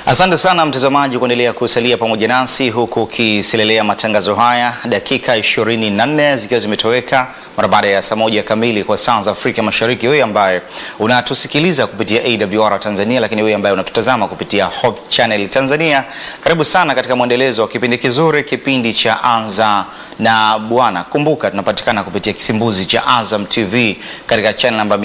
Asante sana mtazamaji kuendelea kusalia pamoja nasi huku ukisilelea matangazo haya, dakika 24 zikiwa zimetoweka mara baada ya saa moja kamili kwa saa za Afrika Mashariki. Wewe ambaye unatusikiliza kupitia AWR Tanzania, lakini wewe ambaye unatutazama kupitia Hope Channel Tanzania, karibu sana katika mwendelezo wa kipindi kizuri, kipindi cha Anza na Bwana. Kumbuka tunapatikana kupitia kisimbuzi cha Azam TV katika channel namba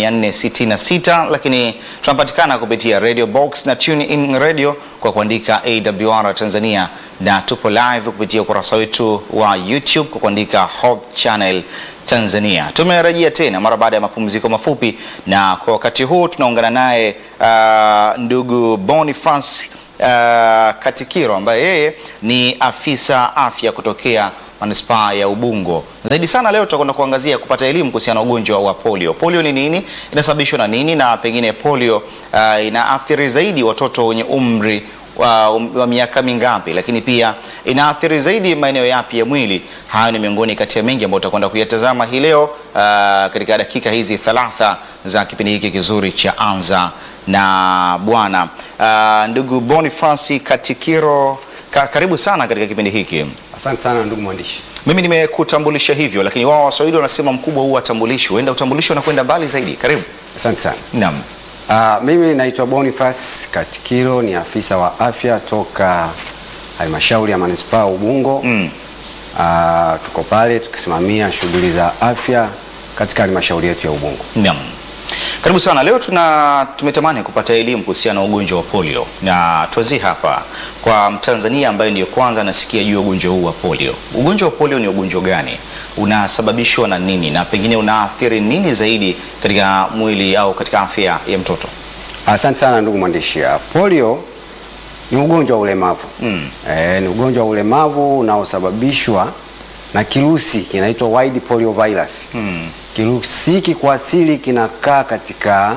466, lakini tunapatikana kupitia Radio Box na Tune In Radio kwa kuandika AWR Tanzania na tupo live kupitia ukurasa wetu wa YouTube kwa kuandika Hope Channel Tanzania. Tumerejea tena mara baada ya mapumziko mafupi, na kwa wakati huu tunaungana naye uh, ndugu Boniface uh, Katikiro ambaye yeye ni afisa afya kutokea manispaa ya Ubungo. Zaidi sana leo tutakwenda kuangazia kupata elimu kuhusiana na ugonjwa wa polio. Polio ni nini? Inasababishwa na nini? Na pengine polio uh, inaathiri zaidi watoto wenye umri wa, wa miaka mingapi, lakini pia inaathiri zaidi maeneo yapi ya mwili? Hayo ni miongoni kati ya mengi ambayo tutakwenda kuyatazama hii leo uh, katika dakika hizi thalatha za kipindi hiki kizuri cha Anza na Bwana. Uh, ndugu Boniface Katikiro Ka, karibu sana katika kipindi hiki. Asante sana ndugu mwandishi. Mimi nimekutambulisha hivyo, lakini wao Waswahili wanasema mkubwa huwa atambulishwe, huenda utambulisho unakwenda mbali zaidi. Karibu. Asante sana. Naam. Uh, mimi naitwa Boniface Katikiro, ni afisa wa afya toka halmashauri ya manispaa Ubungo. Mm. Uh, tuko pale tukisimamia shughuli za afya katika halmashauri yetu ya Ubungo. Naam. Karibu sana. Leo tuna tumetamani kupata elimu kuhusiana na ugonjwa wa polio, na tuanzie hapa kwa Mtanzania ambaye ndiyo kwanza anasikia juu ya ugonjwa huu wa polio. Ugonjwa wa polio ni ugonjwa gani? Unasababishwa na nini, na pengine unaathiri nini zaidi katika mwili au katika afya ya mtoto? Asante sana ndugu mwandishi. Uh, polio ni ugonjwa wa ulemavu. Mm. Eh, ni ugonjwa wa ulemavu unaosababishwa na kirusi kinaitwa wild polio virus. Mm. Kirusi hiki kwa asili kinakaa katika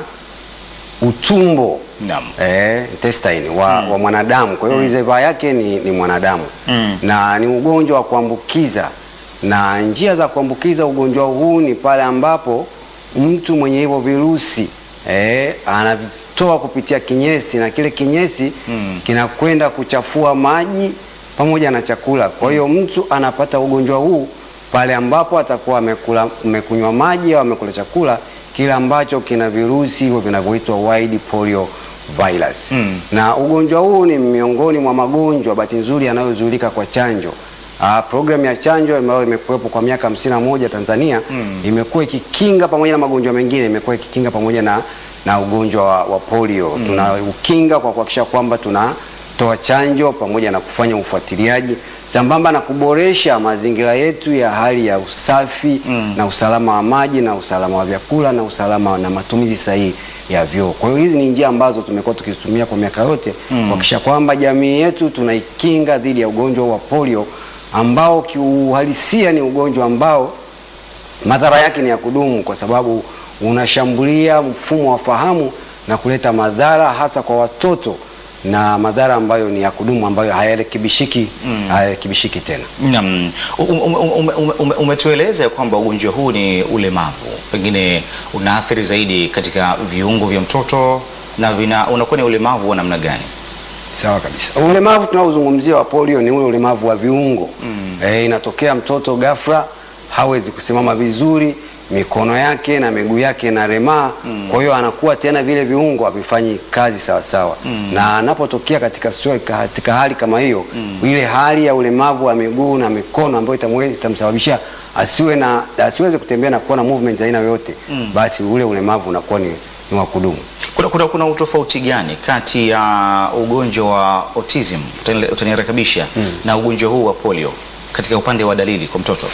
utumbo Naam. eh, intestine wa, wa mwanadamu. Kwa hiyo reservoir yake ni, ni mwanadamu Mm. na ni ugonjwa wa kuambukiza, na njia za kuambukiza ugonjwa huu ni pale ambapo mtu mwenye hivyo virusi eh, anavitoa kupitia kinyesi na kile kinyesi Mm. kinakwenda kuchafua maji pamoja na chakula. Kwa hiyo mtu anapata ugonjwa huu pale ambapo atakuwa amekula amekunywa maji au amekula chakula kile ambacho kina virusi hivyo vinavyoitwa wild polio virus. Mm. Na ugonjwa huu ni miongoni mwa magonjwa bahati nzuri yanayozuilika kwa chanjo. Ah, programu ya chanjo ambayo imekuwepo kwa miaka hamsini na moja Tanzania Mm. imekuwa ikikinga pamoja na magonjwa mengine, imekuwa ikikinga pamoja na, na ugonjwa wa, wa polio. Tunaukinga kwa kuhakikisha kwamba tunatoa chanjo pamoja na kufanya ufuatiliaji sambamba na kuboresha mazingira yetu ya hali ya usafi Mm. na usalama wa maji na usalama wa vyakula na usalama na matumizi sahihi ya vyoo. Kwa hiyo hizi ni njia ambazo tumekuwa tukizitumia kwa miaka yote kuhakikisha kwamba jamii yetu tunaikinga dhidi ya ugonjwa wa polio ambao kiuhalisia ni ugonjwa ambao madhara yake ni ya kudumu kwa sababu unashambulia mfumo wa fahamu na kuleta madhara hasa kwa watoto na madhara ambayo ni ya kudumu ambayo hayarekebishiki hayarekebishiki tena. Naam. Um- um- um- um- um- Umetueleza kwamba ugonjwa huu ni ulemavu, pengine unaathiri zaidi katika viungo vya mtoto na vina unakuwa ni ulemavu wa namna gani? Sawa kabisa. Ulemavu tunaozungumzia wa polio ni ule ulemavu wa viungo. Eh, inatokea mtoto ghafla hawezi kusimama vizuri, mikono yake na miguu yake inaremaa, kwa hiyo anakuwa tena vile viungo havifanyi kazi sawa sawa. Na anapotokea katika sio katika hali kama hiyo, ile hali ya ulemavu wa miguu na mikono ambayo itamwe- itamsababisha asiwe na asiweze kutembea na kuwa na movement za aina yoyote, basi ule ulemavu unakuwa ni, ni wa kudumu. Kuna, kuna, kuna utofauti gani kati ya ugonjwa wa autism utani- utanirekebisha na ugonjwa huu wa polio katika upande wa dalili kwa mtoto?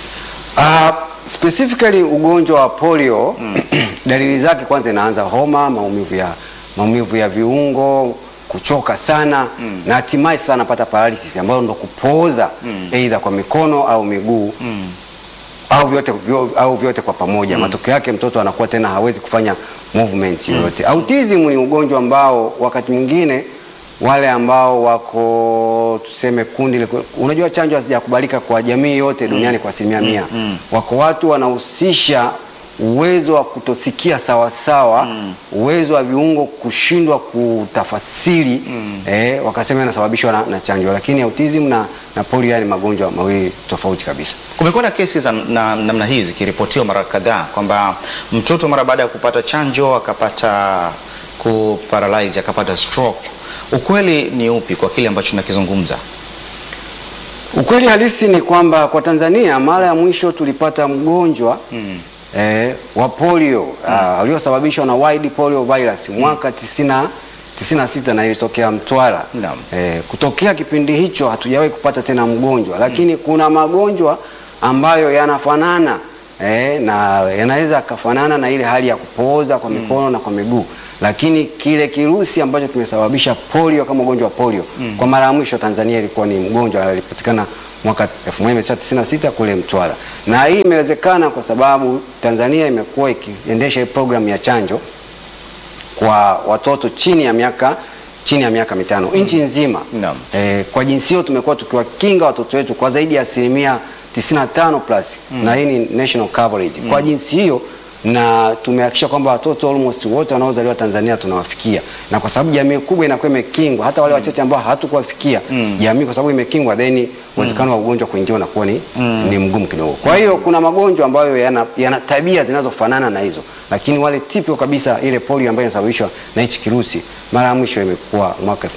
Uh, specifically ugonjwa wa polio dalili zake kwanza inaanza homa, maumivu ya maumivu ya viungo, kuchoka sana na hatimaye sasa anapata paralysis ambayo ndo kupooza aidha kwa mikono au miguu au vyote, vyo, au vyote kwa pamoja. Matokeo yake mtoto anakuwa tena hawezi kufanya movement yoyote. Autism ni ugonjwa ambao wakati mwingine wale ambao wako tuseme kundi, liko- unajua chanjo hazijakubalika kwa jamii yote duniani kwa asilimia mia. Wako watu wanahusisha uwezo wa kutosikia sawasawa uwezo wa viungo kushindwa kutafasiri eh, wakasema inasababishwa na, na chanjo, lakini autism na, na polio haya ni magonjwa mawili tofauti kabisa. Kumekuwa na kesi za na- namna hii zikiripotiwa mara kadhaa kwamba mtoto mara baada ya kupata chanjo akapata kuparalyze akapata stroke. Ukweli ni upi kwa kile ambacho tunakizungumza? Ukweli halisi ni kwamba kwa Tanzania mara ya mwisho tulipata mgonjwa eh, wa polio ah, uliosababishwa na wild polio virus mwaka 90 96 na ilitokea Mtwara. Naam. Eh, kutokea kipindi hicho hatujawahi kupata tena mgonjwa, lakini kuna magonjwa ambayo yanafanana eh, na yanaweza akafanana na ile hali ya kupooza kwa mikono na kwa miguu, lakini kile kirusi ambacho kimesababisha polio kama ugonjwa wa polio kwa mara ya mwisho Tanzania ilikuwa ni mgonjwa alipatikana mwaka 1996 kule Mtwara, na hii imewezekana kwa sababu Tanzania imekuwa ikiendesha hii programu ya chanjo kwa watoto chini ya miaka chini ya miaka mitano nchi nzima. Naam. Eh, kwa jinsi hiyo tumekuwa tukiwakinga watoto wetu kwa zaidi ya asilimia 95 plus na hii ni national coverage. Kwa jinsi hiyo na tumehakikisha kwamba watoto almost wote wanaozaliwa Tanzania tunawafikia, na kwa sababu jamii kubwa inakuwa imekingwa, hata wale wachache ambao hatukuwafikia jamii, kwa sababu imekingwa, then uwezekano wa ugonjwa kuingia unakuwa ni, ni mgumu kidogo. Kwa hiyo kuna magonjwa ambayo yana, yana tabia zinazofanana na hizo, lakini wale typical kabisa, ile polio ambayo inasababishwa na hichi kirusi, mara ya mwisho imekuwa mwaka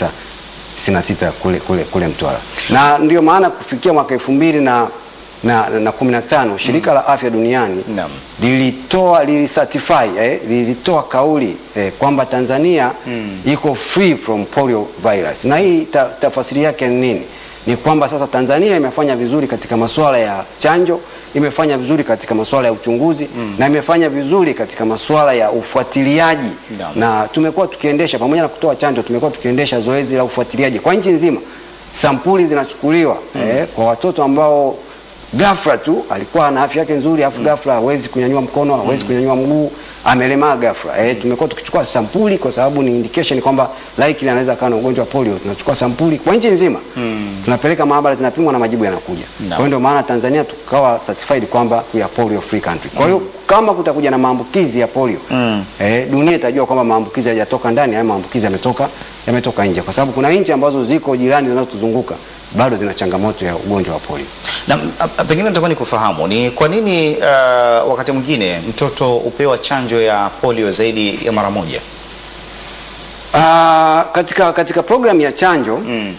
1996 kule, kule, kule Mtwara, na ndio maana kufikia mwaka elfu mbili na na, na kumi na tano shirika la afya duniani Naam. lilitoa lilicertify eh, lilitoa kauli eh, kwamba Tanzania iko free from polio virus, na hii ta, tafasiri yake ni nini? Ni kwamba sasa Tanzania imefanya vizuri katika masuala ya chanjo, imefanya vizuri katika masuala ya uchunguzi na imefanya vizuri katika masuala ya ufuatiliaji Naam. na tumekuwa tukiendesha pamoja na kutoa chanjo, tumekuwa tukiendesha zoezi la ufuatiliaji kwa nchi nzima. Sampuli zinachukuliwa eh, kwa watoto ambao ghafla tu alikuwa na afya yake nzuri, afu ghafla hawezi kunyanyua mkono, hawezi kunyanyua mguu, amelemaa ghafla. Eh, tumekuwa tukichukua sampuli kwa sababu ni indication kwamba likely anaweza kuwa na ugonjwa wa polio. Tunachukua sampuli kwa nchi nzima, tunapeleka maabara, zinapimwa na majibu yanakuja. Kwa hiyo ndio maana Tanzania tukawa certified kwamba we are polio free country. Kwa hiyo kama kutakuja na maambukizi ya polio eh, dunia itajua kwamba maambukizi hayajatoka ndani, haya maambukizi yametoka yametoka nje, kwa sababu kuna nchi ambazo ziko jirani zinazotuzunguka bado zina changamoto ya ugonjwa wa polio. Na a- a- pengine nataka ni kufahamu ni kwa nini uh, wakati mwingine mtoto hupewa chanjo ya polio zaidi ya mara moja? Ah, katika katika programu ya chanjo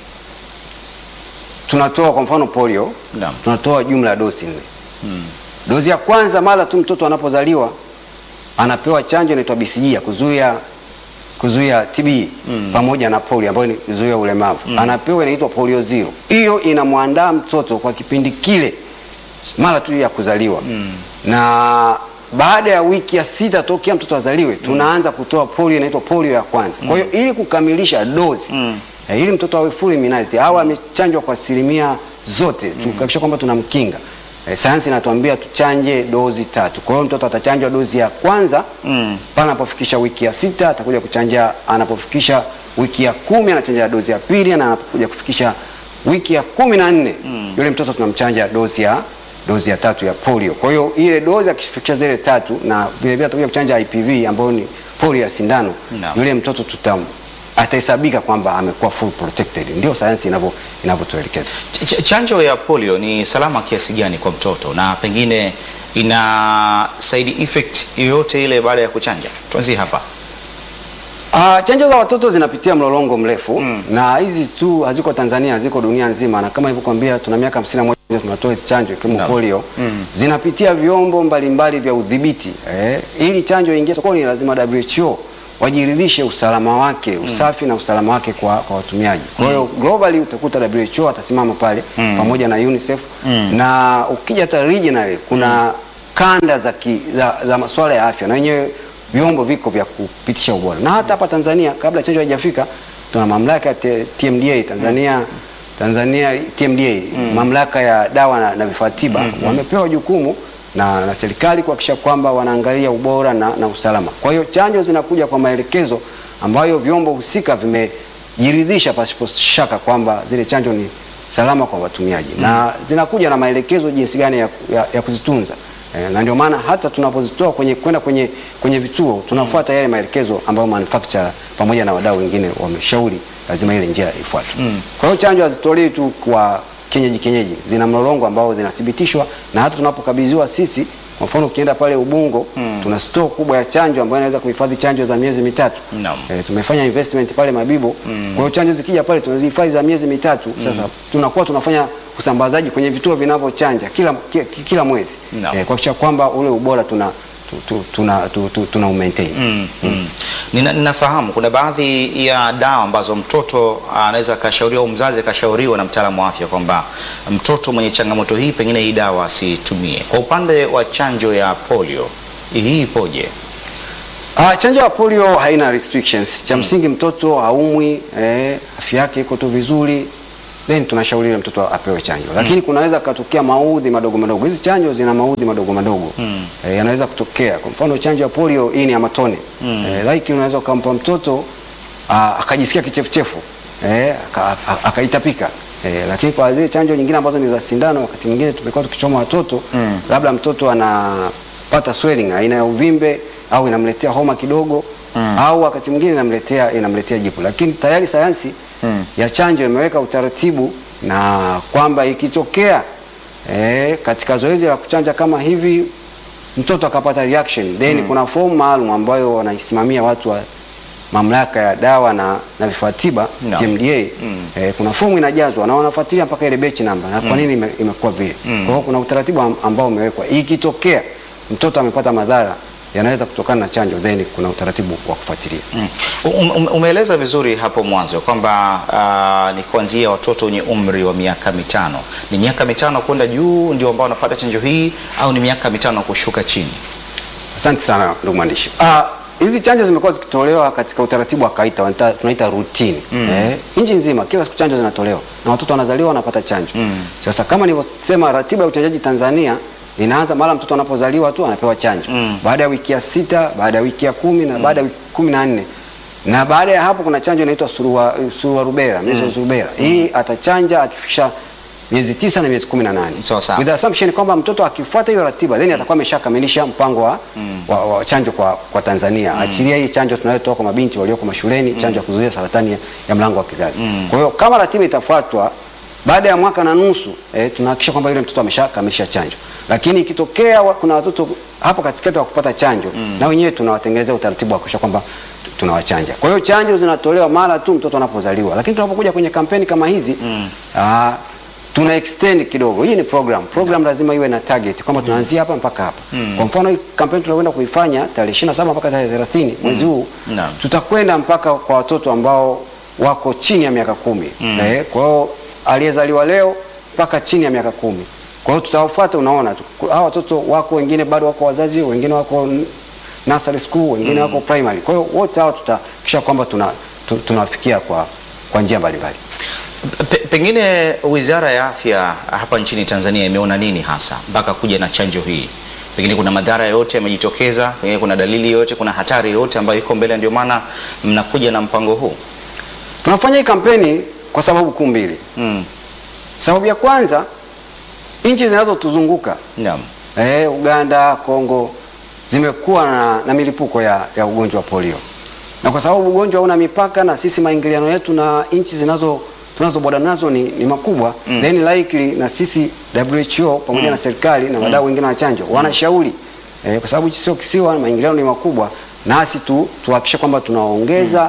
tunatoa kwa mfano polio Naam. tunatoa jumla ya dozi nne. Dozi ya kwanza mara tu mtoto anapozaliwa anapewa chanjo inaitwa BCG ya kuzuia kuzuia TB pamoja na polio ambayo ni kuzuia ulemavu. Anapewa inaitwa polio zero. Hiyo inamwandaa mtoto kwa kipindi kile mara tu ya kuzaliwa na baada ya wiki ya sita tokea mtoto azaliwe tunaanza kutoa polio inaitwa polio ya kwanza. Kwa hiyo ili kukamilisha dozi eh, ili mtoto awe fully immunized au amechanjwa kwa asilimia zote tukahakikisha kwamba tunamkinga. Eh, sayansi inatuambia tuchanje dozi tatu. Kwa hiyo mtoto atachanjwa dozi ya kwanza pale anapofikisha wiki ya sita, atakuja kuchanja anapofikisha wiki ya kumi, anachanja dozi ya pili, na anapokuja kufikisha wiki ya kumi na nne yule mtoto tunamchanja dozi ya dozi ya tatu ya polio. Kwa hiyo ile dozi akifikisha zile tatu, na vile vile atakuja kuchanja IPV ambayo ni polio ya sindano, Naam. yule mtoto tutam atahesabika kwamba amekuwa full protected. Ndio sayansi inavyo inavyotuelekeza. Ch- ch- chanjo ya polio ni salama kiasi gani kwa mtoto na pengine ina side effect yoyote ile baada ya kuchanja? Tuanzie hapa. Ah, chanjo za watoto zinapitia mlolongo mrefu na hizi tu haziko Tanzania, ziko dunia nzima, na kama nilivyokuambia tuna miaka 51 tunatoa hizi chanjo ikiwemo Naam. polio zinapitia vyombo mbalimbali vya udhibiti eh. Ili chanjo iingie sokoni lazima WHO wajiridhishe usalama wake, usafi na usalama wake kwa, kwa watumiaji. Kwa hiyo globally utakuta WHO atasimama pale pamoja na UNICEF na ukija hata regionally kuna kanda za, ki, za, za masuala ya afya na wenyewe vyombo viko vya kupitisha ubora, na hata hapa Tanzania kabla chanjo haijafika tuna mamlaka ya T- TMDA Tanzania Tanzania TMDA mamlaka ya dawa na, na vifaa tiba wamepewa jukumu na, na serikali kuhakikisha kwamba wanaangalia ubora na, na usalama. Kwa hiyo chanjo zinakuja kwa maelekezo ambayo vyombo husika vimejiridhisha pasipo shaka kwamba zile chanjo ni salama kwa watumiaji na zinakuja na maelekezo jinsi gani ya, ya, ya kuzitunza. Eh, na ndio maana hata tunapozitoa kwenye kwenda kwenye kwenye vituo tunafuata yale maelekezo ambayo manufacturer pamoja na wadau wengine wameshauri lazima ile njia ifuatwe. Kwa hiyo chanjo hazitolewi tu kwa kienyeji kienyeji, zina mlolongo ambao zinathibitishwa na hata tunapokabidhiwa sisi, kwa mfano ukienda pale Ubungo tuna store kubwa ya chanjo ambayo inaweza kuhifadhi chanjo za miezi mitatu. Naam. Eh, tumefanya investment pale Mabibo. Kwa hiyo chanjo zikija pale tunazihifadhi za miezi mitatu. Sasa tunakuwa tunafanya usambazaji kwenye vituo vinavyochanja kila, ki- ki- kila mwezi Naam. eh, kuhakikisha kwamba ule ubora tuna tu, tu, tuna, tu, tu, tuna umaintain. Mm, mm. Nina, ninafahamu kuna baadhi ya dawa ambazo mtoto anaweza akashauriwa au mzazi akashauriwa na mtaalamu wa afya kwamba mtoto mwenye changamoto hii pengine hii dawa asitumie. Kwa upande wa chanjo ya polio hii ipoje? Ah, chanjo ya polio haina restrictions. Cha msingi mtoto haumwi, eh, afya yake iko tu vizuri, then tunashauri yule mtoto apewe chanjo. Lakini kunaweza katokea maudhi madogo madogo. Hizi chanjo zina maudhi madogo madogo. Eh, yanaweza kutokea. Kwa mfano chanjo ya polio hii ni ya matone. Eh, like unaweza ukampa mtoto ah, akajisikia kichefuchefu. Eh, aka- aka- akaitapika. Eh, lakini kwa zile chanjo nyingine ambazo ni za sindano wakati mwingine tumekuwa tukichoma watoto labda mtoto anapata swelling aina ya uvimbe au inamletea homa kidogo au wakati mwingine inamletea inamletea jipu, lakini tayari sayansi ya chanjo imeweka utaratibu na kwamba ikitokea eh, katika zoezi la kuchanja kama hivi mtoto akapata reaction then kuna fomu maalum ambayo wanaisimamia watu wa mamlaka ya dawa na, na vifaa tiba Naam. TMDA eh, kuna fomu inajazwa na wanafuatilia mpaka ile batch number na kwa nini ime, imekuwa vile. Kwa hiyo kuna utaratibu am- ambao umewekwa, ikitokea mtoto amepata madhara yanaweza kutokana na chanjo, then kuna utaratibu wa kufuatilia. Mm. Um, um, umeeleza vizuri hapo mwanzo kwamba ah, ni kuanzia watoto wenye umri wa miaka mitano. Ni miaka mitano kwenda juu ndio ambao wanapata chanjo hii au ni miaka mitano kushuka chini? Asante sana ndugu mwandishi. Ah, hizi chanjo zimekuwa zikitolewa katika utaratibu wa kawaida wanaita- tunaita routine. Eh, nchi nzima kila siku chanjo zinatolewa na watoto wanazaliwa wanapata chanjo. Sasa kama nilivyosema, ratiba ya uchanjaji Tanzania inaanza mara mtoto anapozaliwa tu anapewa chanjo baada ya wiki ya sita, baada ya wiki ya kumi na baada ya wiki kumi na nne na baada ya hapo kuna chanjo inaitwa surua, surua rubera, measles rubera. Hii atachanja akifikisha miezi tisa na miezi kumi na nane Sawa sawa. with the assumption kwamba mtoto akifuata hiyo ratiba then atakuwa ameshakamilisha mpango wa, wa, wa chanjo kwa, kwa Tanzania. Achilia hii chanjo tunayotoa kwa mabinti walioko mashuleni, chanjo ya kuzuia saratani ya, ya mlango wa kizazi. Kwa hiyo kama ratiba itafuatwa baada ya mwaka na nusu eh, tunahakikisha kwamba yule mtoto ameshakamilisha chanjo, lakini ikitokea wa, kuna watoto hapo katikati wa kupata chanjo na wenyewe tunawatengenezea utaratibu wa kuhakikisha kwamba tu- tunawachanja. Kwa hiyo chanjo zinatolewa mara tu mtoto anapozaliwa, lakini tunapokuja kwenye kampeni kama hizi ah, tuna extend kidogo. Hii ni program. Program lazima iwe na target kwamba tunaanzia hapa mpaka hapa. Kwa mfano hii kampeni tunakwenda kuifanya tarehe 27 mpaka tarehe 30 mwezi huu Naam. tutakwenda mpaka kwa watoto ambao wako chini ya miaka kumi. Eh, kwa hiyo aliyezaliwa leo mpaka chini ya miaka kumi. Kwa hiyo tutawafuata, unaona tu. Hawa watoto wako wengine bado wako wazazi, wengine wako n- nursery school, wengine wako primary. Kwa hiyo wote hao tutahakikisha kwamba tuna tu- tunawafikia kwa kwa njia mbalimbali. Pe, pengine Wizara ya Afya hapa nchini Tanzania imeona nini hasa mpaka kuja na chanjo hii? Pengine kuna madhara yoyote yamejitokeza, pengine kuna dalili yoyote, kuna hatari yoyote ambayo iko mbele, ndio maana mnakuja na mpango huu? Tunafanya hii kampeni kwa sababu kuu mbili. Mm. Sababu ya kwanza, nchi zinazotuzunguka Naam. eh, Uganda, Kongo zimekuwa na, na milipuko ya, ya ugonjwa wa polio, na kwa sababu ugonjwa hauna mipaka na sisi maingiliano yetu na nchi zinazo tunazoboda nazo ni, ni makubwa then likely na sisi WHO pamoja na serikali na wadau wengine wa chanjo wanashauri eh, kwa sababu sio kisiwa, maingiliano ni makubwa, nasi tu tuhakikishe kwamba tunaongeza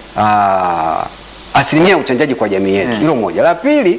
ah, asilimia ya uchanjaji kwa jamii yetu. Hilo moja. La pili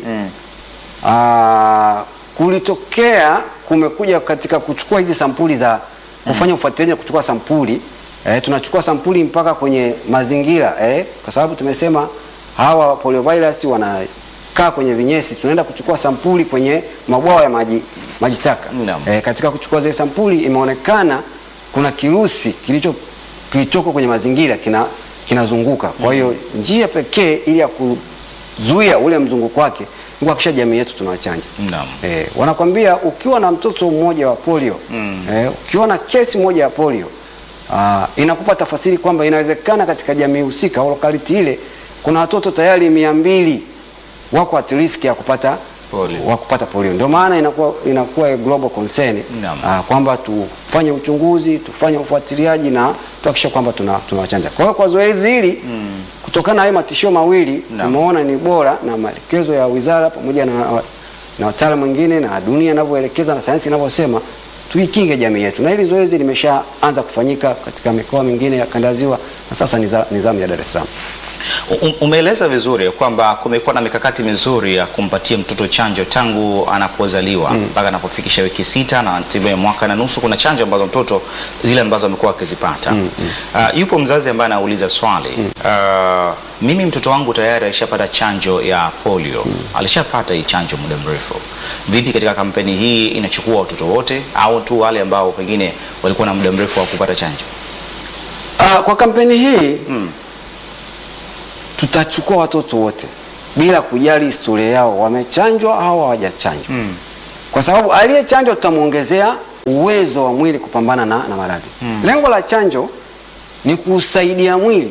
Ah, kulitokea kumekuja katika kuchukua hizi sampuli za kufanya ufuatiliaji na kuchukua sampuli eh, tunachukua sampuli mpaka kwenye mazingira eh, kwa sababu tumesema hawa poliovirus wanakaa kwenye vinyesi. Tunaenda kuchukua sampuli kwenye mabwawa ya maji maji taka Naam. eh, katika kuchukua zile sampuli imeonekana kuna kirusi kilicho kilichoko kwenye mazingira kina kinazunguka. Kwa hiyo njia pekee ili ya kuzuia ule mzunguko wake ni kuhakikisha jamii yetu tunawachanja. Naam. Eh, wanakwambia ukiwa na mtoto mmoja wa polio eh, ukiwa na kesi moja ya polio ah, inakupa tafasiri kwamba inawezekana katika jamii husika au lokality ile kuna watoto tayari mia mbili wako at risk ya kupata Polio. wa kupata polio. Ndio maana inakuwa inakuwa a global concern Naam. ah, kwamba tufanye uchunguzi, tufanye ufuatiliaji na tuhakikishe kwamba tuna tunawachanja. Kwa hiyo kwa zoezi hili kutokana na hayo matishio mawili Naam. tumeona ni bora na maelekezo ya wizara pamoja na na wataalamu wengine na dunia inavyoelekeza na sayansi inavyosema tuikinge jamii yetu, na hili zoezi limeshaanza kufanyika katika mikoa mingine ya kanda ya Ziwa na sasa ni za- ni zamu ya Dar es Salaam. U- Umeeleza vizuri kwamba kumekuwa na mikakati mizuri ya kumpatia mtoto chanjo tangu anapozaliwa mpaka anapofikisha wiki sita na hatimaye mwaka na nusu. Kuna chanjo ambazo mtoto zile ambazo amekuwa akizipata. Uh, yupo mzazi ambaye anauliza swali uh, mimi mtoto wangu tayari alishapata chanjo ya polio, alishapata hii chanjo muda mrefu. Vipi katika kampeni hii inachukua watoto wote au tu wale ambao pengine walikuwa na muda mrefu wa kupata chanjo? Ah, kwa kampeni hii tutachukua watoto wote bila kujali historia yao, wamechanjwa au hawajachanjwa kwa sababu aliyechanjwa tutamwongezea uwezo wa mwili kupambana na, na maradhi. Lengo la chanjo ni kusaidia mwili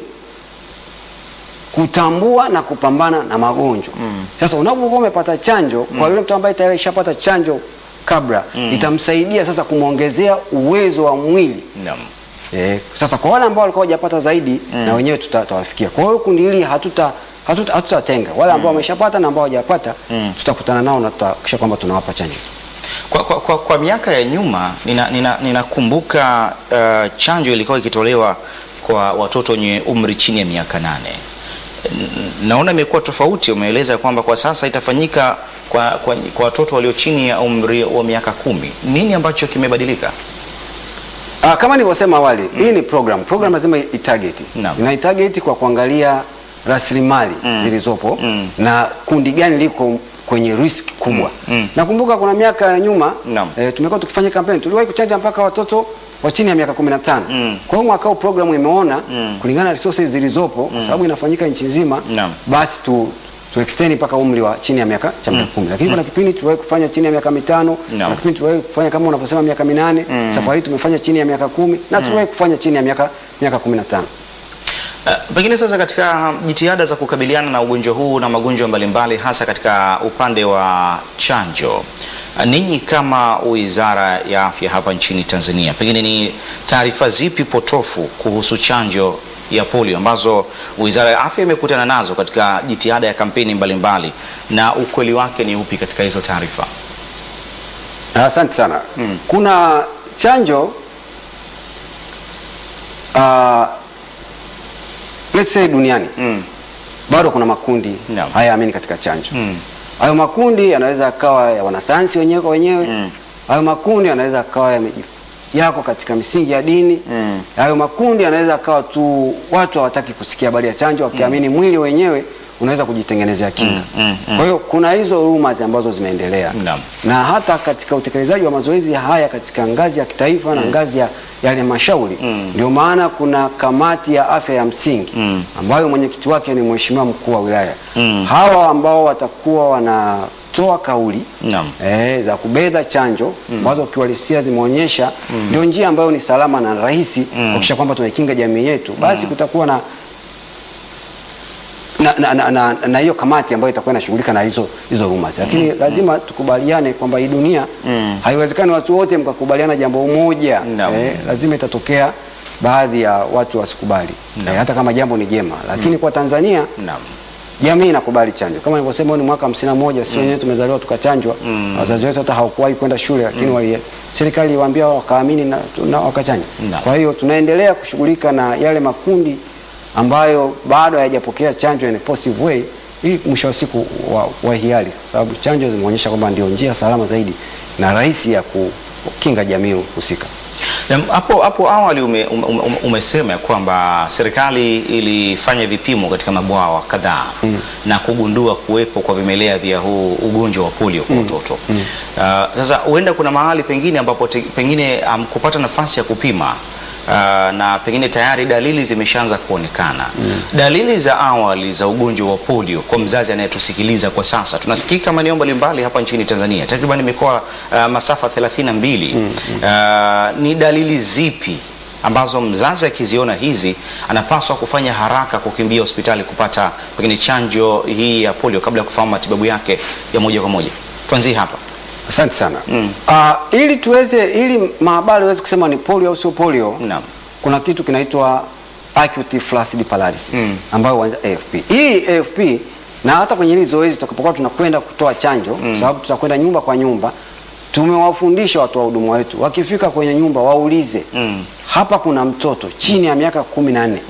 kutambua na kupambana na magonjwa. Sasa unapokuwa umepata chanjo kwa yule mtu ambaye tayari ishapata chanjo kabla, itamsaidia sasa kumwongezea uwezo wa mwili Naam. Eh, sasa kwa wale ambao walikuwa hawajapata zaidi na wenyewe tuta- tutawafikia. Kwa hiyo kundi hili hatuta hatuta- hatutatenga wale ambao wameshapata na ambao hawajapata tutakutana nao na tutahakikisha kwamba tunawapa chanjo. Kwa, kwa, kwa, kwa miaka ya nyuma ninakumbuka nina, ninakumbuka, uh, chanjo ilikuwa ikitolewa kwa watoto wenye umri chini ya miaka nane. N- Naona imekuwa tofauti. Umeeleza kwamba kwa sasa itafanyika kwa, kwa, kwa watoto walio chini ya umri wa miaka kumi. Nini ambacho kimebadilika? Ah, kama nilivyosema awali, hii ni program. Program lazima itarget. Naam. Inaitarget kwa kuangalia rasilimali zilizopo na kundi gani liko kwenye risk kubwa. mm. Nakumbuka kuna miaka ya nyuma Naam. eh, tumekuwa tukifanya kampeni, tuliwahi kuchanja mpaka watoto wa chini ya miaka 15. Mm. Kwa hiyo mwaka huu program imeona kulingana na resources zilizopo kwa sababu inafanyika nchi nzima, Naam. basi tu tu extend mpaka umri wa chini ya miaka cha miaka 10. Lakini kuna kipindi tuliwahi kufanya chini ya miaka mitano, Naam. kuna kipindi tuliwahi kufanya kama unavyosema miaka minane, safari hii tumefanya chini ya miaka kumi na tuliwahi kufanya chini ya miaka miaka 15. Uh, pengine sasa katika jitihada za kukabiliana na ugonjwa huu na magonjwa mbalimbali hasa katika upande wa chanjo, uh, ninyi kama Wizara ya Afya hapa nchini Tanzania, pengine ni taarifa zipi potofu kuhusu chanjo ya polio ambazo Wizara ya Afya imekutana nazo katika jitihada ya kampeni mbalimbali na ukweli wake ni upi katika hizo taarifa? Asante sana. Kuna chanjo uh, let's say duniani Mm. bado kuna makundi Naam. hayaamini katika chanjo. Mm. Hayo makundi yanaweza yakawa ya wanasayansi wenyewe kwa wenyewe. Mm. Hayo makundi yanaweza yakawa yameji- yako katika misingi ya dini. Mm. Hayo makundi yanaweza yakawa tu watu hawataki kusikia habari ya chanjo, wakiamini mwili wenyewe unaweza kujitengenezea kinga. Mm, mm, mm. Kwa hiyo kuna hizo rumors ambazo zimeendelea Naam. na hata katika utekelezaji wa mazoezi haya katika ngazi ya kitaifa na ngazi ya ya halmashauri ndio maana kuna kamati ya afya ya msingi Mm. ambayo mwenyekiti wake ni mheshimiwa mkuu wa wilaya. Mm. Hawa ambao watakuwa wanatoa kauli Naam. eh, za kubedha chanjo ambazo kiuhalisia zimeonyesha ndio njia ambayo ni salama na rahisi kuhakikisha kwamba tunaikinga jamii yetu, basi kutakuwa na na na, na, na, na hiyo kamati ambayo itakuwa inashughulika na hizo hizo rumors, lakini lazima tukubaliane kwamba hii dunia haiwezekani watu wote mkakubaliana jambo moja Naam. eh, lazima itatokea baadhi ya watu wasikubali Naam. eh, hata kama jambo ni jema, lakini kwa Tanzania Naam. jamii inakubali chanjo kama nilivyosema, huu ni mwaka hamsini na moja sisi wenyewe tumezaliwa tukachanjwa. Wazazi wetu hata hawakuwahi kwenda shule, lakini wali serikali iliwaambia wakaamini na, na wakachanja. Naam. Kwa hiyo tunaendelea kushughulika na yale makundi ambayo bado hayajapokea chanjo in a positive way, ili mwisho wa siku wa, wa hiari, kwa sababu chanjo zimeonyesha kwamba ndio njia salama zaidi na rahisi ya kukinga jamii husika. Na Hapo hapo awali ume, ume, ume, umesema ya kwamba serikali ilifanya vipimo katika mabwawa kadhaa na kugundua kuwepo kwa vimelea vya huu ugonjwa wa polio kwa watoto. Uh, sasa huenda kuna mahali pengine ambapo te, pengine um, kupata nafasi ya kupima uh, na pengine tayari dalili zimeshaanza kuonekana. Dalili za awali za ugonjwa wa polio kwa mzazi anayetusikiliza kwa sasa, tunasikika maeneo mbalimbali hapa nchini Tanzania, takriban mikoa uh, masafa 32. Uh, ni dalili zipi ambazo mzazi akiziona hizi anapaswa kufanya haraka kukimbia hospitali kupata pengine chanjo hii ya polio kabla ya kufahamu matibabu yake ya moja kwa moja? Tuanzie hapa. Asante sana. Ah, ili tuweze ili maabara iweze kusema ni polio au sio polio, Naam. kuna kitu kinaitwa acute flaccid paralysis Mm. ambayo huanza AFP. Hii AFP na hata kwenye hili zoezi tutakapokuwa tunakwenda kutoa chanjo kwa sababu tutakwenda nyumba kwa nyumba, tumewafundisha watu wa huduma wetu wakifika kwenye nyumba waulize Mm. hapa kuna mtoto chini ya miaka kumi na nne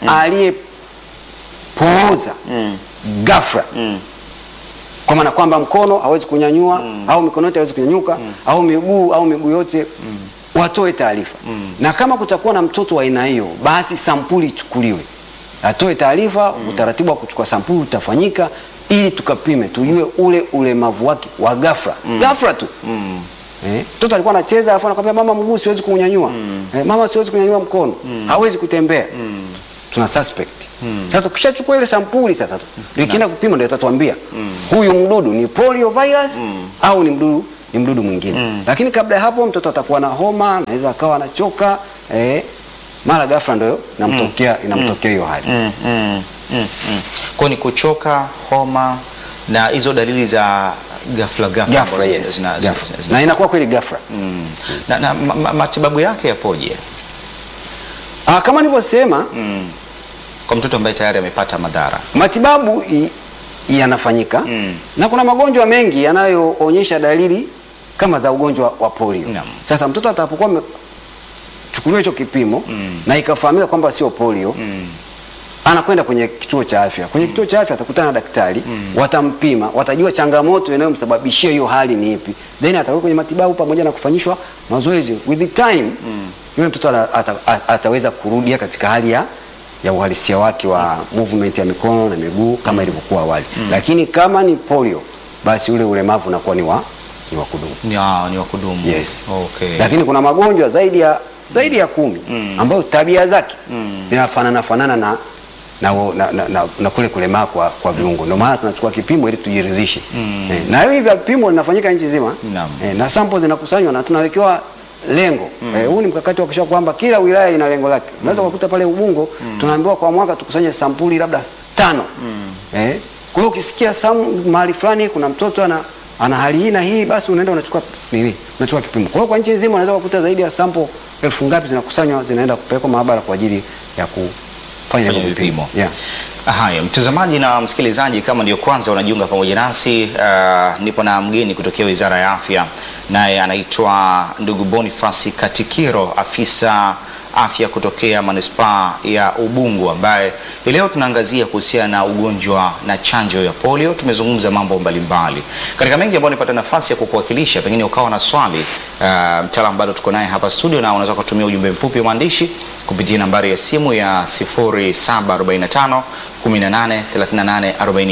aliyepooza Mm. ghafla Mm. kwa maana kwamba mkono hawezi kunyanyua au mikono yote hawezi kunyanyuka au miguu au miguu yote watoe taarifa na kama kutakuwa na mtoto wa aina hiyo basi sampuli ichukuliwe atoe taarifa utaratibu wa kuchukua sampuli utafanyika ili tukapime tujue ule ulemavu wake wa ghafla ghafla tu Eh, mtoto alikuwa anacheza alafu anakwambia mama mguu siwezi kunyanyua eh, mama siwezi kunyanyua mkono hawezi kutembea tuna suspect sasa ukishachukua ile sampuli sasa ndio ikienda kupima ndio itatuambia huyu mdudu ni polio virus au ni mdudu ni mdudu mwingine lakini kabla ya hapo mtoto atakuwa na homa anaweza akawa anachoka eh, mara ghafla ndio inamtokea inamtokea hiyo hali Mm, mm, mm, mm. Kwa ni kuchoka, homa na hizo dalili za ghafla ghafla ghafla ambazo yes zina- ghafla. zina- zina- na inakuwa kweli ghafla Mm. na, na ma, ma, matibabu yake yapoje ah, kama nilivyosema mm. kwa mtoto ambaye tayari amepata madhara? matibabu i- yanafanyika Mm. na kuna magonjwa mengi yanayoonyesha dalili kama za ugonjwa wa polio. Naam. Sasa mtoto atakapokuwa amechukuliwa hicho kipimo Mm. na ikafahamika kwamba sio polio Mm. anakwenda kwenye kituo cha afya. Kwenye kituo cha afya atakutana na daktari, watampima, watajua changamoto inayomsababishia hiyo hali ni ipi, then atakuwa kwenye matibabu pamoja na kufanyishwa mazoezi. With the time yule mtoto ata, ata, ata, ataweza kurudia katika hali ya ya uhalisia wake wa movement ya mikono na miguu kama ilivyokuwa awali. Lakini kama ni polio, basi ule ulemavu unakuwa ni wa ni wa kudumu. Ni, ah, ni wa kudumu. Yes. Okay. Lakini kuna magonjwa zaidi ya zaidi ya kumi ambayo tabia zake zinafanana fanana na na, na, na, na, na kule kulemaa kwa, kwa viungo. Ndio maana tunachukua kipimo ili tujiridhishe. Eh, na hivi vya vipimo vinafanyika nchi nzima Naam. eh, na sample zinakusanywa na tunawekewa lengo. Eh, huu ni mkakati wa kuhakikisha kwamba kila wilaya ina lengo lake. Unaweza kukuta pale Ubungo tunaambiwa kwa mwaka tukusanye sampuli labda tano. Eh, kwa hiyo ukisikia sam mahali fulani kuna mtoto ana ana hali hii na hii, basi unaenda unachukua nini, unachukua kipimo. Kwa hiyo kwa nchi nzima unaweza kukuta zaidi ya sample elfu ngapi zinakusanywa zinaenda kupelekwa maabara kwa ajili ya kufanya Fanya hivyo vipimo. Yeah. Haya, mtazamaji na msikilizaji, kama ndio kwanza unajiunga pamoja nasi, uh, nipo na mgeni kutokea Wizara ya Afya, naye anaitwa ndugu Boniface Katikiro, afisa afya kutokea manispaa ya Ubungo, ambaye hii leo tunaangazia kuhusiana na ugonjwa na chanjo ya polio. Tumezungumza mambo mbalimbali katika mengi ambayo nipata nafasi ya kukuwakilisha, pengine ukawa na swali uh, mtaalamu bado tuko naye hapa studio, na unaweza kutumia ujumbe mfupi wa maandishi kupitia nambari ya simu ya 0745 18 38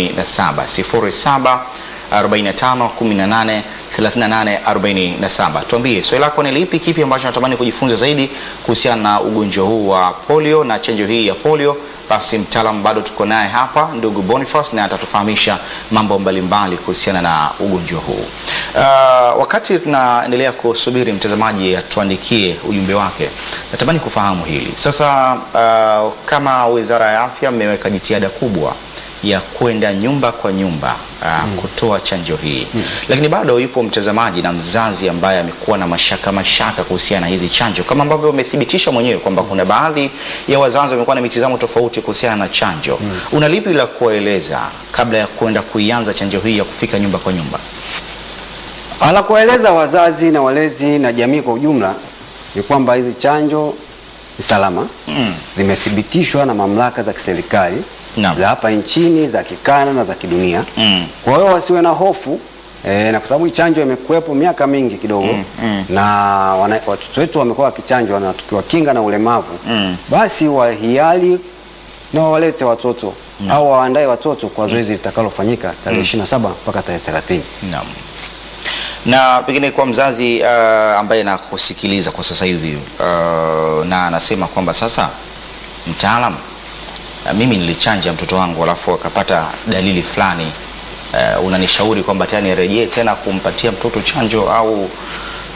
47 0745 18 38 47. Tuambie swali lako ni lipi, kipi ambacho natamani kujifunza zaidi kuhusiana na ugonjwa huu wa polio na chanjo hii ya polio. Basi mtaalamu bado tuko naye hapa, ndugu Boniface, na atatufahamisha mambo mbalimbali kuhusiana na ugonjwa huu. Uh, wakati tunaendelea kusubiri mtazamaji atuandikie ujumbe wake, natamani kufahamu hili sasa. Uh, kama Wizara ya Afya mmeweka jitihada kubwa ya kwenda nyumba kwa nyumba uh, kutoa chanjo hii lakini bado yupo mtazamaji na mzazi ambaye amekuwa na mashaka mashaka kuhusiana na hizi chanjo, kama ambavyo umethibitisha mwenyewe kwamba kuna baadhi ya wazazi wamekuwa na mitazamo tofauti kuhusiana na chanjo. Una lipi la kuwaeleza kabla ya kwenda kuianza chanjo hii ya kufika nyumba kwa nyumba? Ala kueleza wazazi na walezi na jamii kwa ujumla ni kwamba hizi chanjo ni salama, Mm. zimethibitishwa na mamlaka za kiserikali Naam. za hapa nchini, za kikanda na za kidunia. Mm. Kwa hiyo wasiwe na hofu e, na kwa sababu hii chanjo imekuwepo miaka mingi kidogo Mm, mm. na wana, watoto wetu wamekuwa wakichanjwa na tukiwakinga na ulemavu Mm. basi wahiari na wawalete watoto au waandae watoto kwa zoezi litakalofanyika tarehe 27 mpaka tarehe 30. Naam. Na pengine kwa mzazi uh, ambaye nakusikiliza kwa sasa hivi uh, na anasema kwamba sasa, mtaalam, uh, mimi nilichanja mtoto wangu alafu akapata dalili fulani uh, unanishauri kwamba tena nirejee tena kumpatia mtoto chanjo au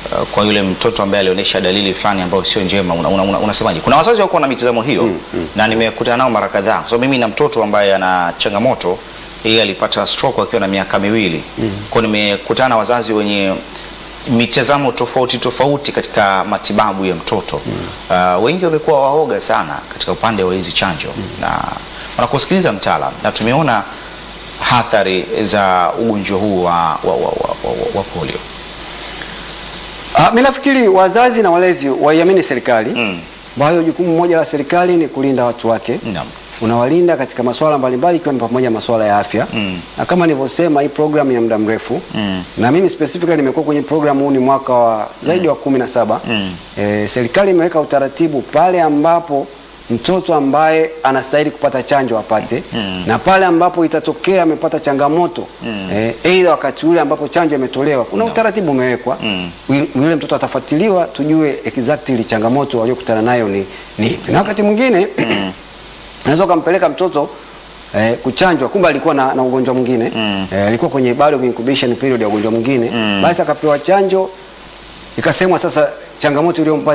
uh, kwa yule mtoto ambaye alionyesha dalili fulani ambayo sio njema, unasemaje? Una, una, unasemaje? Kuna wazazi wako na mitazamo hiyo na nimekutana nao mara kadhaa, kwa sababu mimi na mtoto ambaye ana changamoto yeye alipata stroke akiwa na miaka miwili. Kwa hiyo nimekutana na wazazi wenye mitazamo tofauti tofauti katika matibabu ya mtoto. Uh, wengi wamekuwa waoga sana katika upande wa hizi chanjo na wanakusikiliza mtaalam, na tumeona athari za ugonjwa huu wa, wa, wa, wa, wa, wa polio. Ah, mimi nafikiri wazazi na walezi waiamini serikali Mm. ambayo jukumu moja la serikali ni kulinda watu wake Naam. unawalinda katika masuala mbalimbali ikiwa ni pamoja na masuala ya afya Mm. na kama nilivyosema hii program ya muda mrefu Mm. na mimi specifically nimekuwa kwenye program huu ni mwaka wa zaidi wa kumi na saba Mm. e, serikali imeweka utaratibu pale ambapo mtoto ambaye anastahili kupata chanjo apate Mm. na pale ambapo itatokea amepata changamoto Mm. eh, aidha wakati ule ambapo chanjo imetolewa kuna No. utaratibu umewekwa Mm. Yu- yule mtoto atafuatiliwa tujue exactly changamoto aliyokutana nayo ni ni ipi na wakati mwingine unaweza ukampeleka mtoto eh, kuchanjwa kumbe alikuwa na, na ugonjwa mwingine Mm. eh, alikuwa kwenye bado incubation period ya ugonjwa mwingine Mm. basi akapewa chanjo ikasemwa sasa changamoto iliyompa